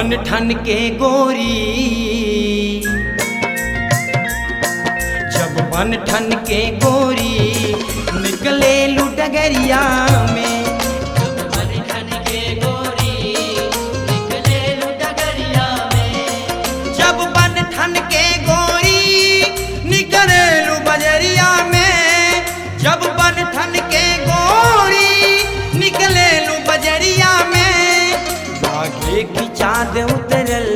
बन ठन के गोरी जब बन ठन के गोरी निकले लू डगरिया में जब बन ठन के गोरी निकले लू बजरिया में जब बन ठन के गोरी निकले लू बजरिया में आगे की चाँद उतरल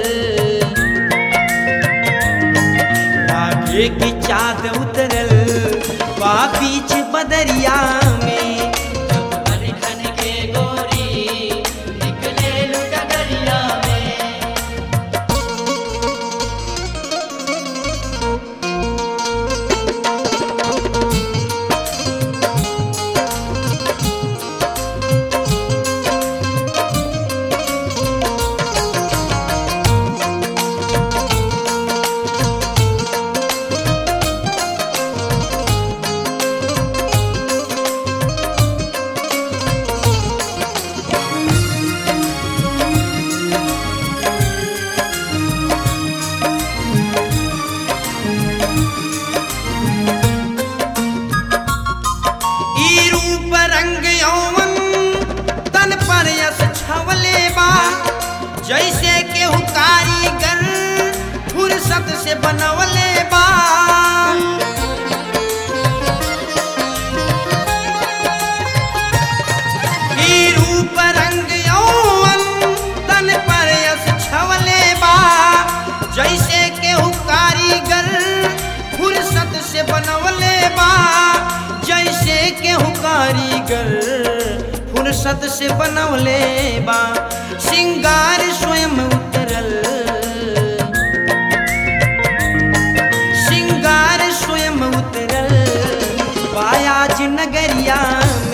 आगे की चाँद उतरल बा बीच बदरिया में ई रूप रंग यौवन तन पर यस छवले बा जैसे केहू कारीगर फुर्सत से बनवले बा ई रूप रंग यौवन तन पर यस छवले बा जैसे केहू कारीगर फुर्सत से बनवले बा जैसे केहू कारीगर फुर्सत से बनवले बा सिंगार स्वयं उतरल सिंगार स्वयं उतरल बायाज नगरिया में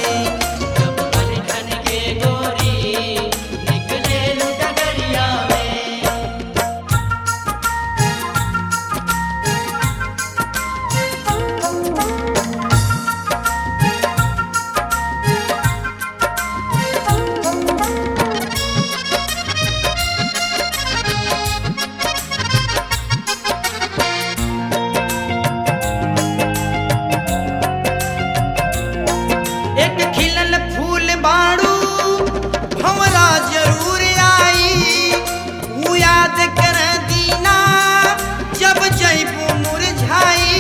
एक खिलल फूल बाड़ू हमरा जरूर आई ऊ याद कर दीना जब जैबू मुरझाई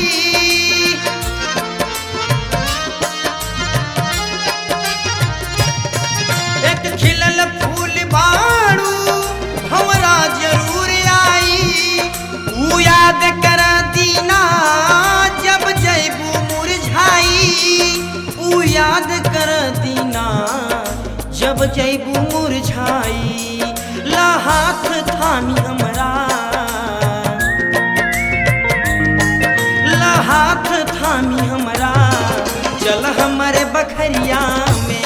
एक खिलल फूल बाड़ू हमरा जरूर आई ऊ याद कर दीना जब जैबू मुरझाई ऊ याद कर दीना जब जैबू मुरझाई ला हाथ थामी हमरा ला हाथ थामी हमरा चल हमरे बखरिया में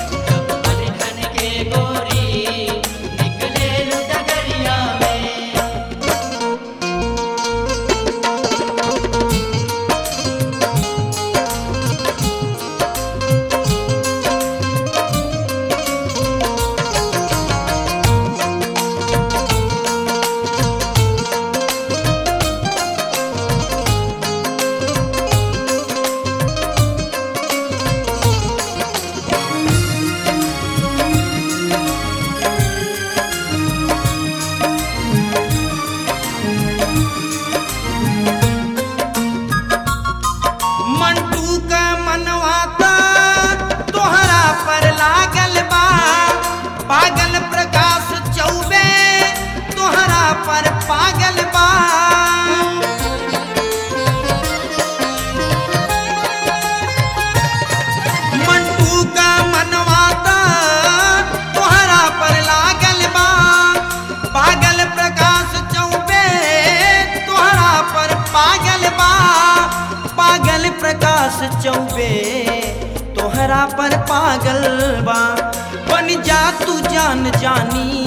मंटू का मनवाता तोहरा पर लागल बा पागल प्रकाश चौबे तोहरा पर पागल बा मंटू का मनवाता तोहरा पर लागल बा पागल प्रकाश चौबे तोहरा पर पागल बा पागल प्रकाश चौबे तोहरा पर पागल बा बन जा तू जान जानी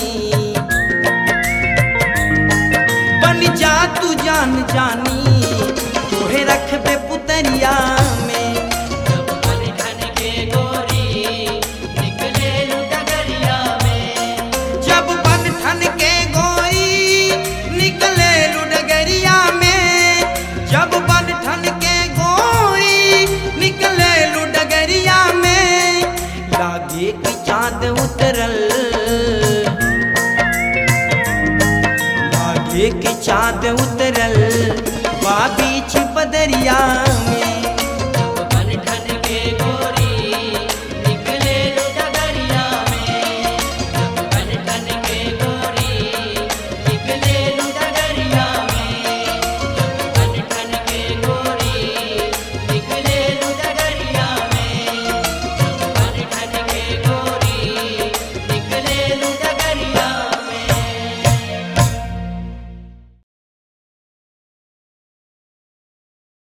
बन जा तू जान जानी तोहे रखबे पुतरिया में जब बन ठन जब बन ठन के गोरी निकले लू डगरिया में लागे कि चांद उतरल लागे कि चांद उतरल बा बीच बदरिया